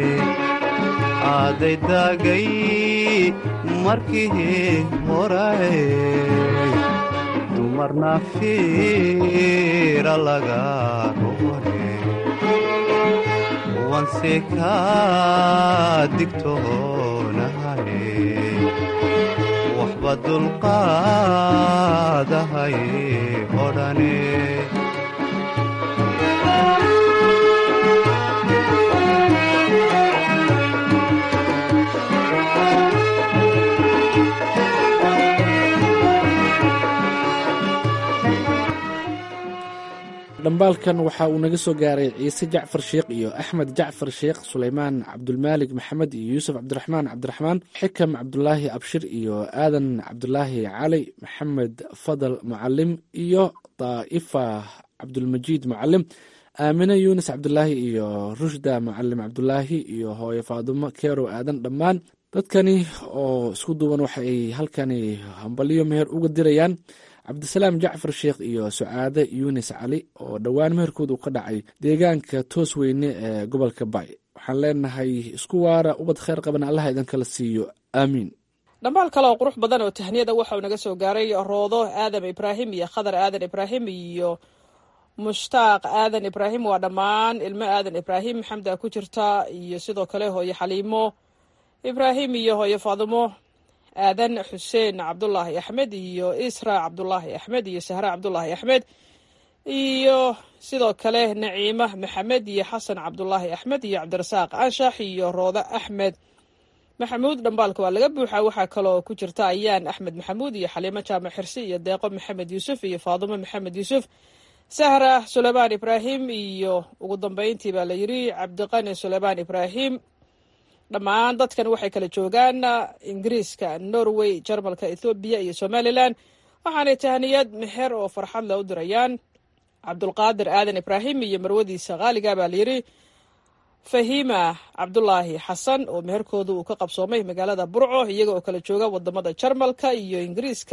aday daagay markii horaye dumarna fiira laga roore wanse ka digtoonahaye waxba dulqaadahay odhane dhambaalkan waxa uu naga soo gaaray ciise jacfar sheekh iyo axmed jacfar sheekh suleymaan cabdulmaalig maxamed iyo yuusuf cabdiraxmaan cabdiraxmaan xikam cabdulaahi abshir iyo aadan cabdulaahi cali maxamed fadal mucalim iyo daa'ifa cabdulmajiid mucalim aamine yuunis cabdulaahi iyo rushda mucalim cabdulaahi iyo hooyo faadumo keerow aadan dhammaan dadkani oo isku duuban waxa ay halkani hambalyo meher uga dirayaan cabdisalaam jacfar sheekh iyo sucaade yuunis cali oo dhowaan meherkoodu ka dhacay deegaanka toos weyne ee gobolka bay waxaan leenahay isku waara ubad kheyr qaban allaha idinkala siiyo aamiin dhambaal kale oo qurux badan oo tahniyada waxa uu naga soo gaaray roodo aadam ibraahim iyo khadar aadan ibraahim iyo mushtaaq aadan ibraahim waa dhammaan ilmo aadan ibraahim xamda ku jirta iyo sidoo kale hooyo xaliimo ibraahim iyo hooyo faadimo aadan xuseen cabdulaahi axmed iyo isra cabdulaahi axmed iyo sahre cabdulaahi axmed iyo sidoo kale naciima maxamed iyo xasan cabdulaahi axmed iyo cabdirasaaq anshax iyo roodo axmed maxamuud dhambaalka waa laga buuxaa waxaa kaloo ku jirta ayaan axmed maxamuud iyo xaliimo jaamac xirsi iyo deeqo maxamed yuusuf iyo faadumo maxamed yuusuf sahra suleymaan ibraahim iyo ugu dambeyntii baa la yidhi cabdiqani suleymaan ibraahim dhammaan dadkan waxay kala joogaan ingiriiska norway jarmalka ethoobiya iyo somalilan waxaanay tahniyad meher oo farxad leh u dirayaan cabdulqaadir aadan ibraahim iyo marwadiisa qaaliga baa layidhi fahima cabdulaahi xasan oo meherkooda uu ka qabsoomay magaalada burco iyaga oo kala jooga wadamada jarmalka iyo ingiriiska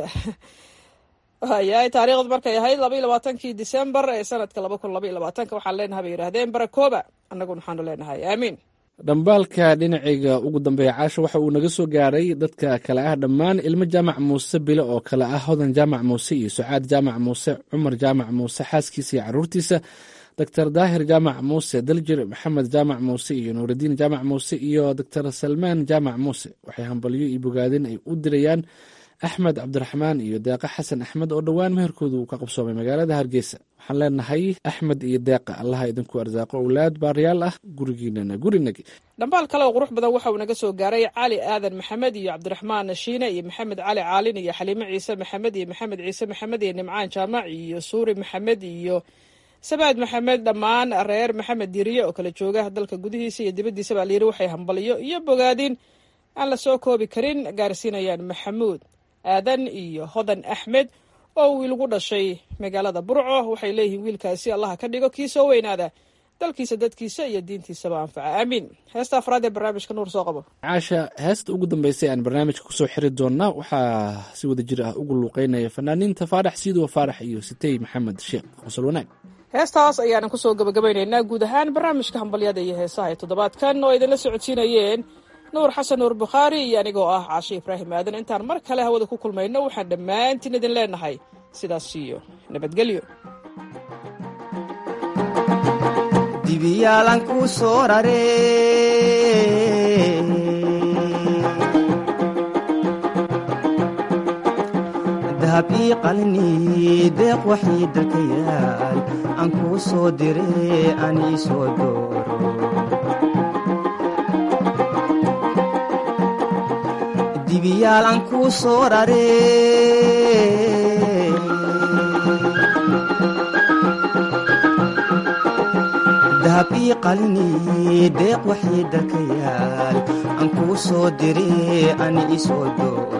yahay taariikhdu markay ahayd laba iyo labaatankii december ee sanadka laba kun laba iyo labaatanka waxaan leenahay bay yidhahdeen barakooba annaguna waxaanu leenahay aamiin dhambaalka dhinacayga ugu dambeeya caasha waxa uu naga soo gaaray dadka kale ah dhammaan ilmo jaamac muuse bile oo kale ah hodan jaamac muuse iyo sucaad jaamac muuse cumar jaamac muuse xaaskiisa iyo caruurtiisa doctor daahir jaamac muuse daljir maxamed jaamac muuse iyo nuuridiin jaamac muuse iyo doctor salmaan jaamac muuse waxay hambalyo iyo bogaadin ay u dirayaan axmed cabdiraxmaan iyo deeqa xasan axmed oo dhowaan meherkoodu ka qabsoomay magaalada hargeysa waxaan leenahay axmed iyo deeqa allaha idinku arsaaqo owlaad baariyaal ah gurigiinana gurinagi dhambaal kale oo qurux badan waxa uu naga soo gaaray cali aadan maxamed iyo cabdiraxmaan shiine iyo maxamed cali caalin iyo xaliime ciise maxamed iyo maxamed ciise maxamed iyo nimcaan jaamac iyo suuri maxamed iyo sabaad maxamed dhammaan reer maxamed diriye oo kala jooga dalka gudihiisa iyo dibaddiisa baa layidhi waxay hambalyo iyo bogaadin aan la soo koobi karin gaarsiinayaan maxamuud aadan iyo hodan axmed oo wiil gu dhashay magaalada burco waxay leeyihiin wiilkaasi allaha ka dhigo kii soo weynaada dalkiisa dadkiisa iyo diintiisaba anfaca aamiin heesta afraad ee barnaamijka nuur soo qabo caasha heesta ugu dambeysay aan barnaamijka kusoo xiri doonnaa waxaa si wada jir ah ugu luuqeynaya fanaaniinta faarax siidow faarax iyo sitey maxamed sheekh qosol wanaag heestaas ayaanan kusoo gabagabaynaynaa guud ahaan barnaamijka hambalyada iyo heesaha ee toddobaadkan oo idinla socodsiinayeen nuur xasan nuur bukhaari iyo anigoo ah caashe ibraahim aadan intaan mar kale hawada ku kulmayno waxaan dhammaantiin idin leenahay sidaas iyo nabadgelyo dibiyaalan kuu soo rare dahab ii qalni deeq waxii dalka yaal aan kuu soo dire aan ii soo dooro dibiyaal aan kuu soo rare dahab ii qalni deeq waxii dalka yaal aan kuu soo dire aan ii soo dooro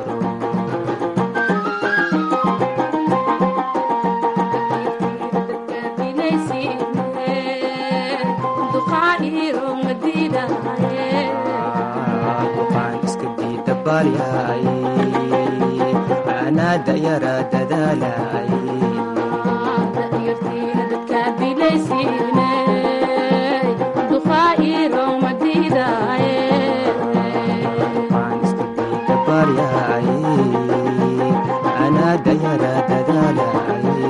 anaada yara dadaalay anaada yara dadaalay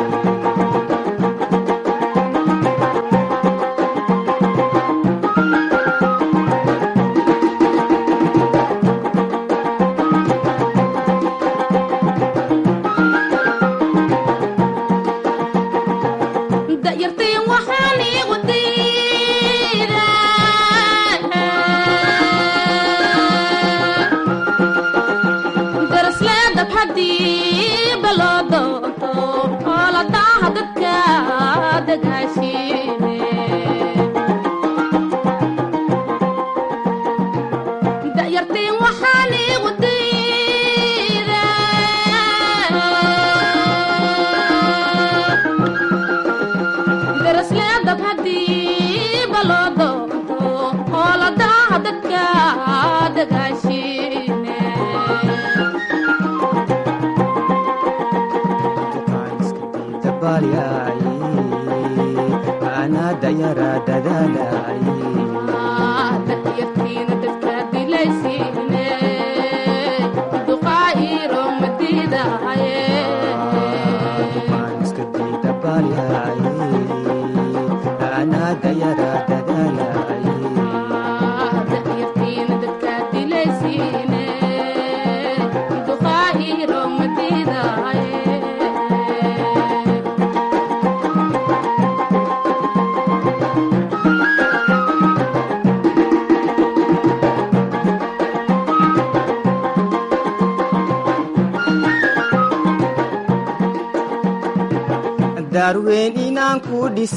daarweyn inaan ku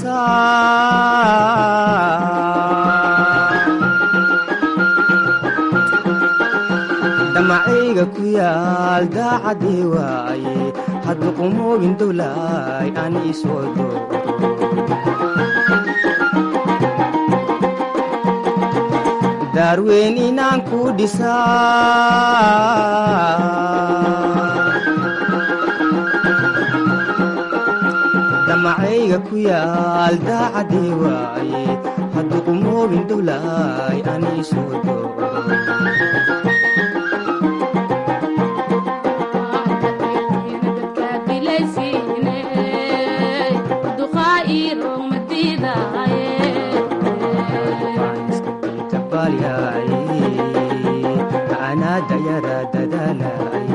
dhisaa damacayga ku yaal daacadii waaye haddu qumoogin dowlaay aan ii soo doodo daarweyn inaan ku dhisaa damacayga ku yaal daacadii waaye haddu qumoogin indhulaay aniisuudo anadayara dadaalay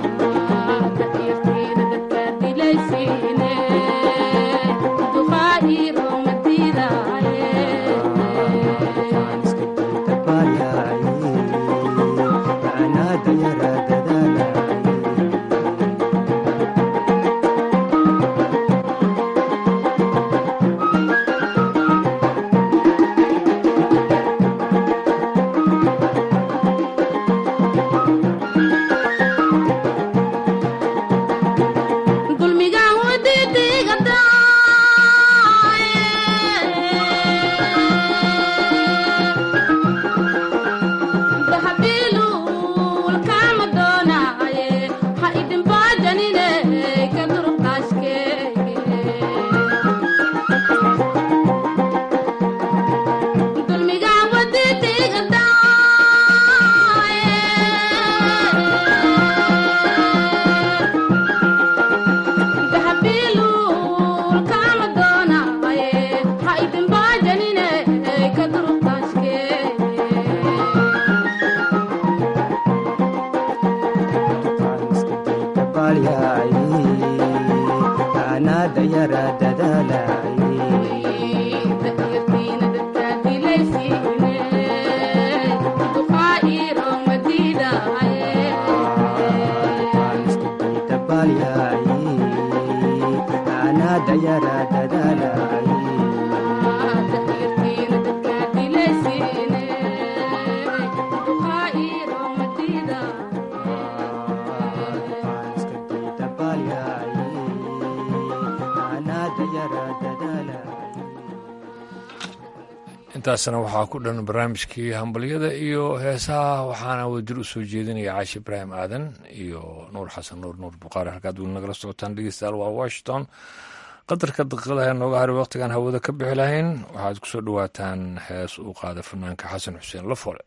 anadayara dadaalay anadayara dadaalay anadayara dadaalay intaasna waxaa ku dhan barnaamijkii hambalyada iyo heesaha waxaana wadir u soo jeedinaya caashi ibraahim aadan iyo nuur xasan nuur nuur buqaari halkaad weli nagala socotaan dhegeystayaal waa washington qadarka daqiiqadaha nooga haray waqtigaan hawada ka bixi lahayn waxaad ku soo dhowaataan hees uu qaada fanaanka xasan xuseen lafole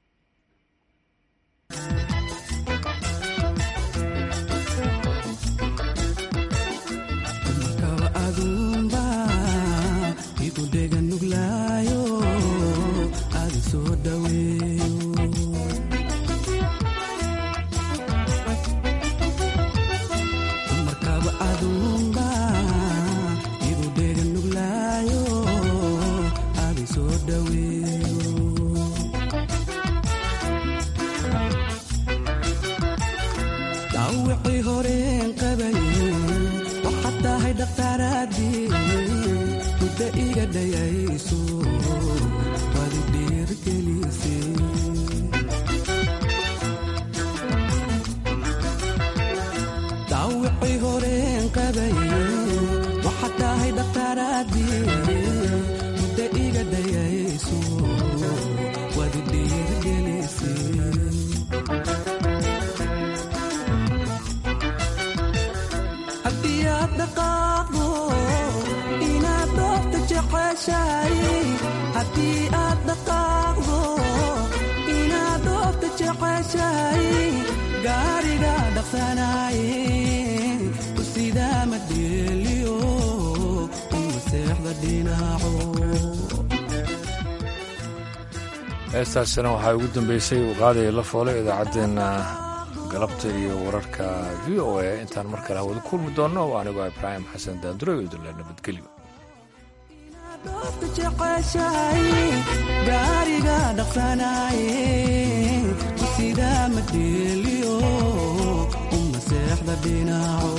dhawicii horeen qabaye waxaad tahay dhakhtaaraadii muddo iga dhayayso waad i dhiirgelise dhawicii horeen qabaye waxaad tahay dhakhtaaraadii muddo iga dhayayso waad i dhiirgelise haddii aad dhaqaaqdo inaad doofta jeceshahay haddii aad dhaqaaqdo inaad doofta jeceshahay gaariga dhaqsanaye usidaa madheeliyo uma seexda dhinaco heestaasina waxaa ugu dambeysay uu qaadaya la foole idaacaddeenna galabta iyo wararka v o a intaan mar kale hawada kulmi doonno waa anigoo ibraahim xasan daanduro iyo idinle nabadgelyo doofta jeceshahay gaariga dhaqsanaye usidaa madheeliyo uma seexda dhinaco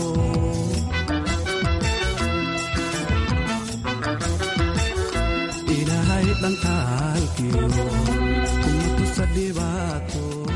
ilaahay dhankaalkiyo kuma tusa dhibaato